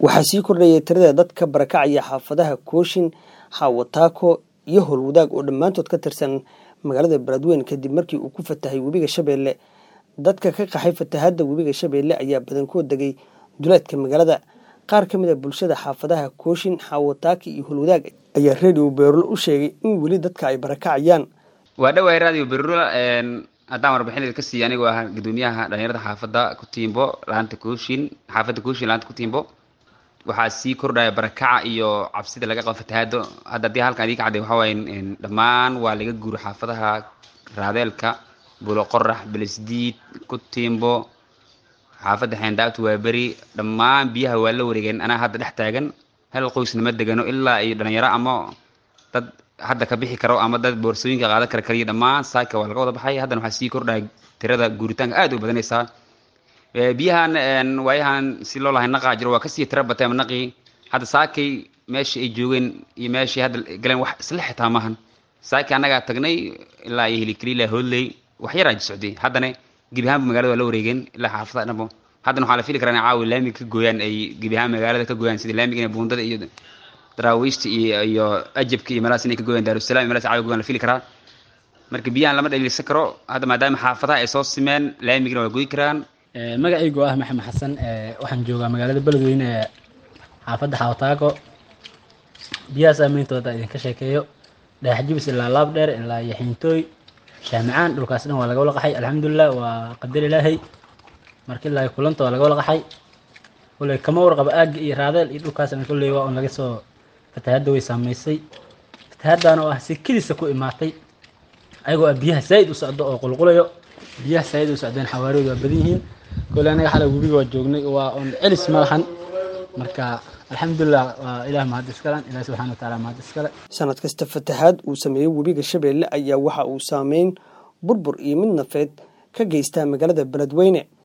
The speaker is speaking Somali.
waxaa sii kordhayay tirada dadka barakacaya xaafadaha kooshin xaawataako iyo howlwadaag oo dhammaantood ka tirsan magaalada beledweyne kadib markii uu ku fatahay webiga shabeelle dadka ka qaxay fatahaadda webiga shabeelle ayaa badankood degay duleedka magaalada qaar ka mid a bulshada xaafadaha kooshin xaawataaki iyo howlwadaag ayaa radio beerul u sheegay in weli dadka ay barakacayaan waa dhawaay radio berula haddaan warbixin ka siiya anigoo ah gudoomiyaha dhalinyarada xaafadda kutiimbo laanta kooshin xaafadda kooshin laanta kutiimbo waxaa sii kordhaya barakaca iyo cabsida laga qabo fatahaado hadda haddii halkan idii ka cadday waxaa waaye dhammaan waa laga guuro xaafadaha raadeelka bulo qorax belisdiid kutiimbo xaafadda xeendaabta waa beri dhammaan biyaha waa la wareegeen anaa hadda dhex taagan hal qoysnama degano ilaa iyo dhalinyaro ama dad hadda ka bixi karo ama dad boorsooyinka qaadan kara kaliya dhammaan saaka waa laga wada baxay haddana waxaa sii kordhaya tirada guuritaanka aad u badanaysaa biyahan waayahan si loo lahay naqaa jiro waa kasii tira batay ama naqii hadda saakay meeshii ay joogeen iyo meeshii hadda galeen wax isla xitaa maahan saakay annagaa tagnay ilaa iyo hilikaliila hoodley wax yaraa socday haddana gebi ahaanba magaalada waa la wareegeen ilaa xaafadaha dhanbo haddana waxaa la fili karaa inay caawi laamiga ka gooyaan ay gebi ahaan magaalada ka gooyaan sida laamiga inay buundada iyo daraawiishta iyo iyo ajabka iyo meelahaas inay ka gooyaan daarusalaam iyo meelahaas caawi gooyaan la fili karaa marka biyahan lama dhaliilsan karo hadda maadaama xaafadaha ay soo simeen laamigana waa goy karaan magacaygu ah maxamed xasan waxaan joogaa magaalada beledweyne ee xaafadda xawtaago biyaha saameyntooda idinka sheekeeyo dhagaxjibis ilaa laab dheer ilaa yaxiintooy shaamicaan dhulkaas dhan waa laga wala qaxay alxamdulilah waa qadar ilaahay marka ilaa kulanta waa laga wala qaxay kulley kama warqaba aagga iyo raadeel iyo dhulkaasna kulley waa un laga soo fatahaadda way saameysay fatahaaddan oo ah si keliisa ku imaatay ayagoo ah biyaha zaa'id u socdo oo qulqulayo biyaha zaa'id u socdeen xawaariyoodu waa badan yihiin kole anaga xalay webiga waa joognay waa on celis ma lahan marka alxamdulilah waa ilaah mahad iskale ilaah subxana wa taala mahad iskale sanad kasta fatahaad uu sameeyey webiga shabeelle ayaa waxa uu saameyn burbur iyo mid nafeed ka geystaa magaalada beledweyne